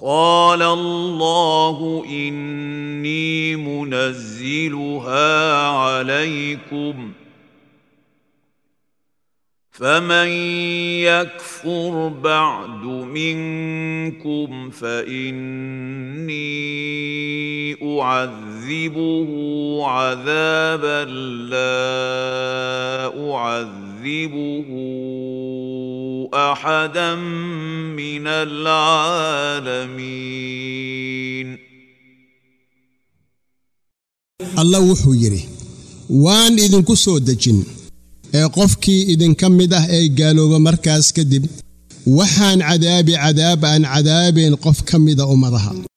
قال الله اني منزلها عليكم فمن يكفر بعد منكم فاني اعذبه عذابا لا اعذبه احدا من العالمين alla wuxuu yidhi waan idinku soo dejin ee qofkii idinka mid ah ee gaalooba markaas kadib waxaan cadaabi cadaab aan cadaabayn qof ka mida ummadaha